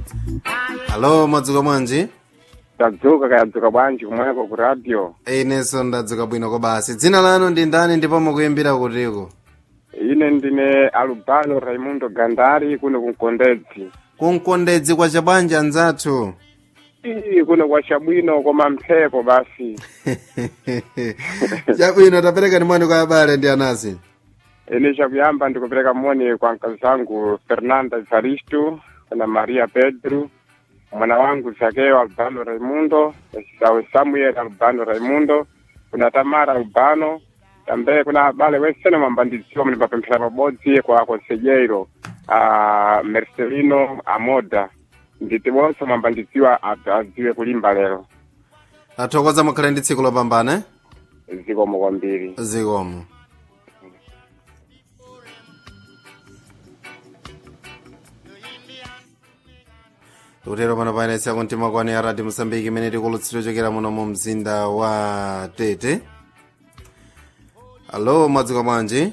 alo mwadzuka bwanji tadzuka kayadzuka bwanji kumweko ku radio inenso ndadzuka bwino kobasi dzina lanu ndi ndani ndipo mukuyimbira kutiko ine ndine alubano raimundo gandari kuno kunkondedzi kunkondedzi kwa chabwanji anzathu ii kuno kwa chabwino koma mphepo basi chabwino tapereka ni mwani kwa abale ndi anasi ine chakuyamba ndikupereka moni kwa mkazi zangu fernanda ivaristu na maria pedro mwana wangu zakeo albano raimundo sawe samuel albano raimundo kuna tamara albano tambe kuna abale wesene mambandidziwa muli papemphera pabodzi kwa konsejeiro uh, mercelino amoda nditi bonse mambandidziwa ad- adziwe kulimba lero athokoza mukhale ndi tsiku lopambana zikomo kwambiri zikomo tikutero pano payenetsa kumtima kwani ya radio mosambiki imene tikulutsira chokera muno mu mzinda wa tete alo mwadzuka bwanji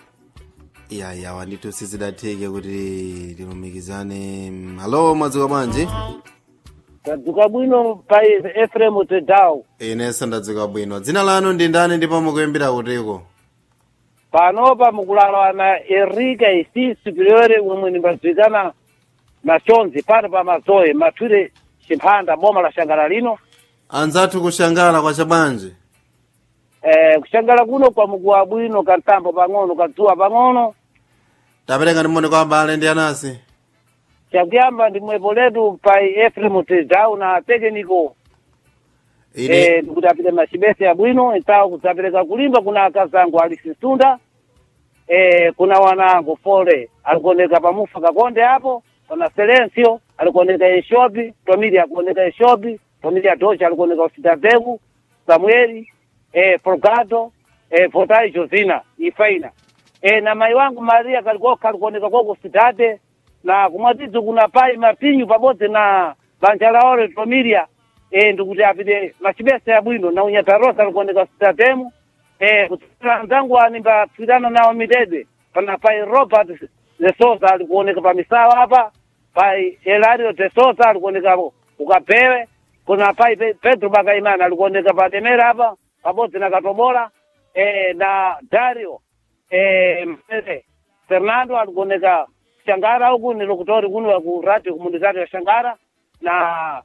yaya wanditu sizidatheke kuti tilumikizane alo mwadzuka bwanji tadzuka bwino pa efremu tedau inenso ndadzuka bwino dzina lanu ndi ndani ndipo mukuyimbira kutiko panopa mukulala na erika isi superiore umwe nimbadzikana na chonzi pano pa mazoe mathwire chimphanda boma la shangala lino anzathu kushangala kwa chabwanji eh, kushangala kuno kwa mukuwa bwino kantambo pang'ono kadzuwa pang'ono tapereka ndimone kwa abale ndi anasi chakuyamba ndimwepo letu pa efremu tedau na tekeniko ine eh, ndikuti apite machibese ya bwino itawo kudzapereka kulimba kuna akazangu alisisunda eh, kuna wanangu fole alikuoneka pamufa kakonde hapo pana selencio alikuoneka eshopi tomili akuoneka eshopi tomili atocha alikuoneka usitateku samueli eh, forgato eh, fotai josina ifaina eh, na mai wangu maria kalikoka alikuoneka koko sitate na kumwatidzo kuna pai mapinyu pabodzi na banja laore tomilia eh, ndikuti apite machibesa ya bwino na unyatarosa alikuoneka sitatemu eh, kutsira nzangu animbatsirana nawo mitede pana pai robert de sosa alikuoneka pa misawa hapa pai elario de sosa alikuoneka ukapewe kuna pai Pe- pedro bakaimana alikuoneka pa demera hapa pabodzi na katobola eh, na dario eh, Mfere. fernando alikuoneka shangara huku nilokutori kuno ku radio komunitari ya shangara na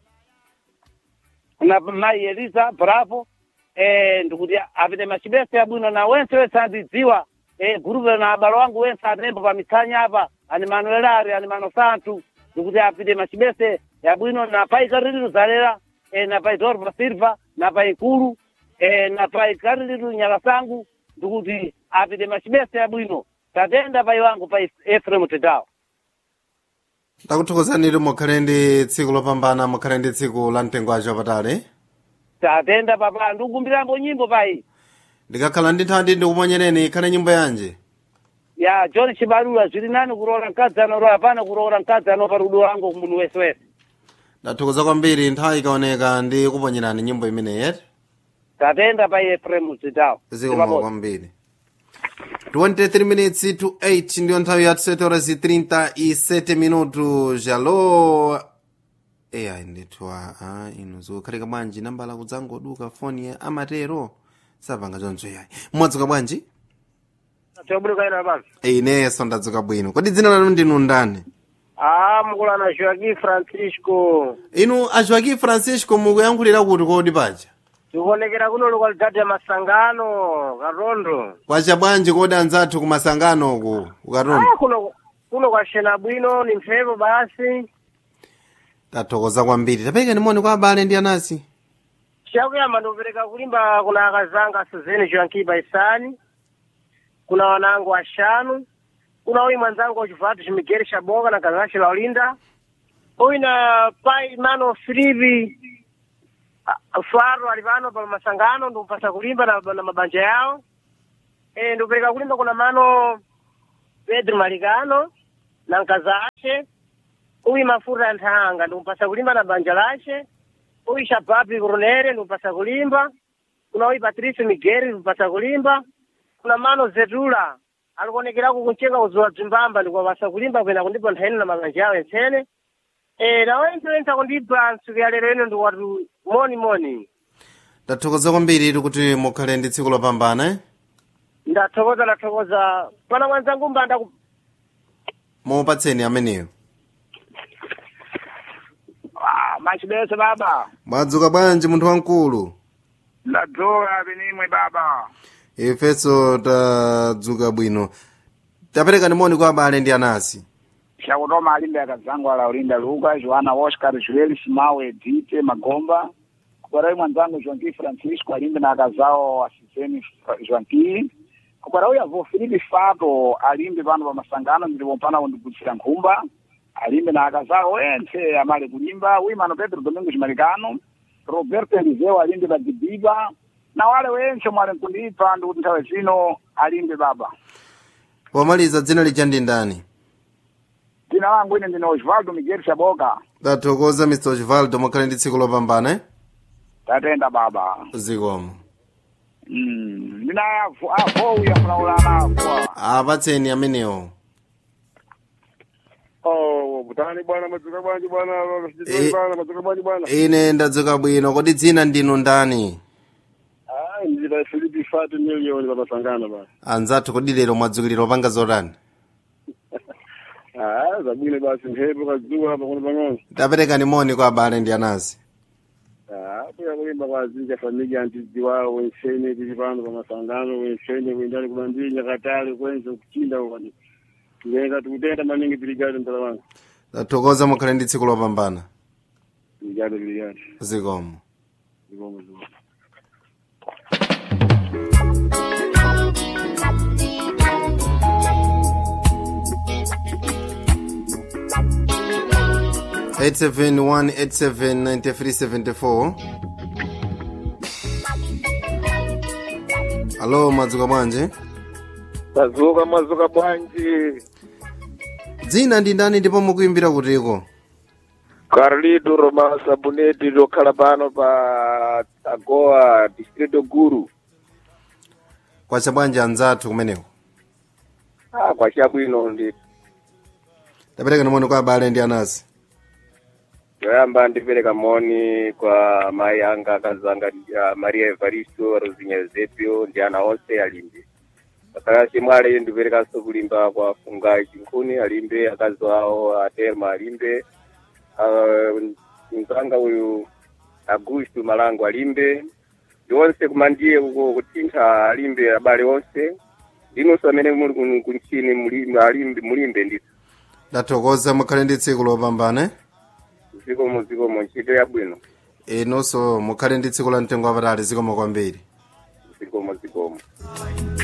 na mai elisa bravo eh, ndikuti apite machibesa yabwino na wense wense andidziwa eh, gurupe na abalo wangu wense atembo pa mitsanya apa ani manuelari ani mano santu ndikuti apite machibese yabwino na pai kariliru zalera eh, na pai torpa silva na pai kulu eh, na pai kariliru nyalasangu ndikuti apite machibesa yabwino tatenda pai wangu pai efremu tedao takuthokozanitu mukhale ndi tsiku lopambana mukhale ndi tsiku la mtengo wacho wapatali tatenda papa ndikukumbirambo nyimbo pai ndikakhala ndi nthandi ndikuponyereni ikhale nyimbo yanji ya john chibalula zviri nani kuroora mkadzi anoroa hapana kuroora mkadzi anopa rudo wangu kumunhu wese wese ndathokoza kwambiri nthawi ikaoneka ndi kuponyerani nyimbo imeneyi yeti tatenda pai efremu zidao zikomo kwambiri 23 minutes to 8 ndiyo nthawi ya 7 horas e 37 minutos alo eya ndithu a inu zikukhalika bwanji nambala kudzangoduka foni ya amatero sapanga choncho yayi mwadzuka bwanji tobulikaina basi inenso ndadzuka bwino kodi dzina lanu ndinu ndani ah mukulana joaqui francisco inu a joaquim francisco mukuyankhulira kuti kodi paja tikuonekera kuno lokalidade ya masangano karondo kwacha bwanji kodi anzathu kumasangano uku ukatondo ah kuno kuno kwashena bwino ni mphepo basi tathokoza kwambiri tapereka nimoni kwa abale ndi anasi chakuyamba ndikupereka kulimba kuna akazanga suzeni joankiba isani kuna wanangu ashanu kuna uyu mwanzangu wachivatu chimigeri chabonga na kazanchi la ulinda uyu na pai mano filipi a- faro ali pano pa masangano ndikupasa kulimba na, na mabanja yawo e, ndikupereka kulimba kuna mano pedro malikano na mkaza ace uyu mafuta ya nthanga ndikupasa kulimba na banja lace uyu shababi coronere ndikupasa kulimba kuna uyu patricio miguel ndikupasa kulimba kuna mano zetula alikuonekerako kuncheka uzuwa bzimbamba ndikuwapasa kulimba kwena kundipo nthani na mabanja yawo entsene Eh, nawenzoenza kundipa ntsiku ya lero ino ndiwatu moni moni. ndathokoza kwambiri kuti mukhale ndi tsiku lopambana eh? Ndathokoza ndathokoza. Pana mwanzangu mbanda ku mupatseni ameneyo Ah, machibese baba mwadzuka bwanji munthu wamkulu ndadzoka penimwe baba ifenso tadzuka bwino tapereka ni moni kwa abale ndi anasi xakutoma alimbe akadzangu ala ulinda luka joana oscar joel simawe dite magomba kukwarawi mwanzangu joanqui francisco alimbe na akazawo asizeni joanqui kukwarawi avo filipe fato alimbe pano pa masangano ndilipo mpana kundigutira nkhumba alimbe na akazawo entse amale kulimba wimano pedro domingos malicano roberto eliseu alimbe pa dibiba na wale wense mwali nkundipha ndikuti nthawe zino alimbe baba pomaliza dzina lija ndi ndani dzina langu ine ndine osvaldo miguel shaboka tathokoza mr osvaldo mukhale ndi tsiku lopambana eh? tatenda baba zikomo Mm, ndina avo avowi afulaulana avo apatseni amenewo Oh, butani bwana madzuka bwanji bwana Eh. bwana madzuka bwanji bwana ine ndadzuka bwino kodi dzina ndinu ndani ah ndira Filipi Fatu million baba sangana bwana anzathu kodi lero mwadzukilira opanga zotani ah zabwino basi mphepo kadzuka hapa kuno pang'ono tapereka ni moni kwa abale ndi anasi ah kuya kulimba kwa zinja familia antizi wao wenshene tili pano pa masangano wenshene kuendani kumandinya katale kwenze kuchinda kwani ngenda tukutenda maningi tiligado mtala wangu tathokoza mukhale ndi tsiku lopambana tiligado tiligado zikomo zikomo zikomo eight seven one eight seven ninety three seventy four alo madzuka bwanji tazuka mazuka bwanji dzina ndi ndani ndipo mukuimbira kutiko Carlito Roma Sabuneti lokhala pano pa Agoa Distrito Guru kwacha bwanji anzathu kumeneko ah kwa chabwino ndi tapereka ni moni kwa abale ndi anasi yoyamba ndipereka moni kwa mai anga akazanga uh, Maria Evaristo Rosinha Eusebio ndi ana onse alimbe saka chimwale ndiperekanso kulimba kwa fungai chinkhuni alimbe akazi awo aterma alimbe uh, mzanga uyu Augusto Malango alimbe ndi onse kumandiye uko kutintha alimbe abale onse ndinunso amene muli kuno kunchini mulimbe alimbe mulimbe ndithu ndathokoza mukhale ndi tsiku lopambana eh? zikomo zikomo ntchito yabwino inonso mukhale ndi tsiku la mtengo wapatali zikomo kwambiri zikomo zikomo